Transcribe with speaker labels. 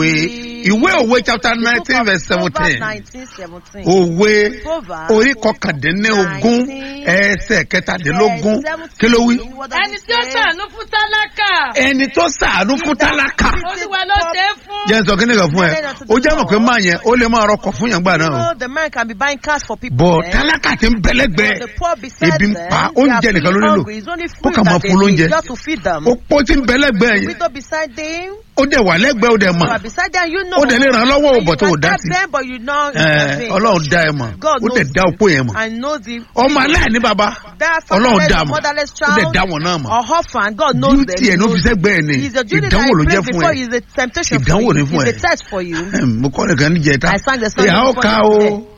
Speaker 1: òwe ìwé òwe chapter nineteen verse seventeen òwe orí kọkàndínlógún ẹsẹ̀ kẹtàdínlógún kí ló wí.
Speaker 2: ẹni tí ó ṣàánú fún tálákà
Speaker 1: ẹni tó sàánú fún tálákà
Speaker 2: olúwa ló ṣe é fún.
Speaker 1: jẹ́ n sọ kíni kan fún ẹ ó jẹ́ mọ̀ pé máa yẹn ó lè máa rọkọ̀ fún yàn gbà náà o
Speaker 3: know the man can be buying cars for people.
Speaker 1: bọ̀
Speaker 3: eh?
Speaker 1: tálákà ti ń bẹ̀lẹ́gbẹ́
Speaker 3: the poor beside
Speaker 1: ebi ń
Speaker 3: them,
Speaker 1: pa
Speaker 3: they
Speaker 1: oúnjẹ
Speaker 3: are
Speaker 1: nìkan ló
Speaker 3: feeling
Speaker 1: nílò
Speaker 3: hungry. It's only
Speaker 1: ó
Speaker 3: food
Speaker 1: kà máa
Speaker 3: that they
Speaker 1: fún
Speaker 3: need
Speaker 1: lóúnjẹ
Speaker 3: just to feed them.
Speaker 1: ó pọ́ ti ń bẹ̀lẹ́gbẹ́ yẹn
Speaker 3: Widow beside them,
Speaker 1: ó dẹ̀ wà lẹ́gbẹ̀ẹ́ ó dẹ̀ mọ̀
Speaker 3: you are beside them, you know.
Speaker 1: ó dẹ̀ lè ràn án lọ́wọ́
Speaker 3: And
Speaker 1: òbọ̀
Speaker 3: you
Speaker 1: tó ò
Speaker 3: can
Speaker 1: dá
Speaker 3: help
Speaker 1: sí
Speaker 3: them, but you know
Speaker 1: Ẹ,
Speaker 3: intervene.
Speaker 1: ọlọ́run dá ẹ mọ̀
Speaker 3: God
Speaker 1: ó dẹ̀
Speaker 3: knows
Speaker 1: dá opó yẹn mọ̀
Speaker 3: and knows the
Speaker 1: ọmọ aláìní baba
Speaker 3: that
Speaker 1: ọlọ́run
Speaker 3: fatherless
Speaker 1: dá
Speaker 3: or
Speaker 1: mọ̀
Speaker 3: motherless
Speaker 1: ó dẹ̀
Speaker 3: child
Speaker 1: dá wọn náà mọ̀
Speaker 3: or orphan, God knows them.
Speaker 1: duty ẹ̀ ló fi sẹ́gbẹ́ ẹ̀ ni
Speaker 3: He's a duty that
Speaker 1: ìdánwò ló
Speaker 3: I
Speaker 1: jẹ́
Speaker 3: pray
Speaker 1: fún
Speaker 3: before
Speaker 1: ẹ
Speaker 3: you is a temptation for
Speaker 1: Ìdánwò
Speaker 3: you.
Speaker 1: ni fún
Speaker 3: It's
Speaker 1: ẹ.
Speaker 3: a test for you.
Speaker 1: mo kọ́ nìkan níjẹta
Speaker 3: I sang the song
Speaker 1: ìyá ó
Speaker 3: before
Speaker 1: ká
Speaker 3: you
Speaker 1: o
Speaker 3: today.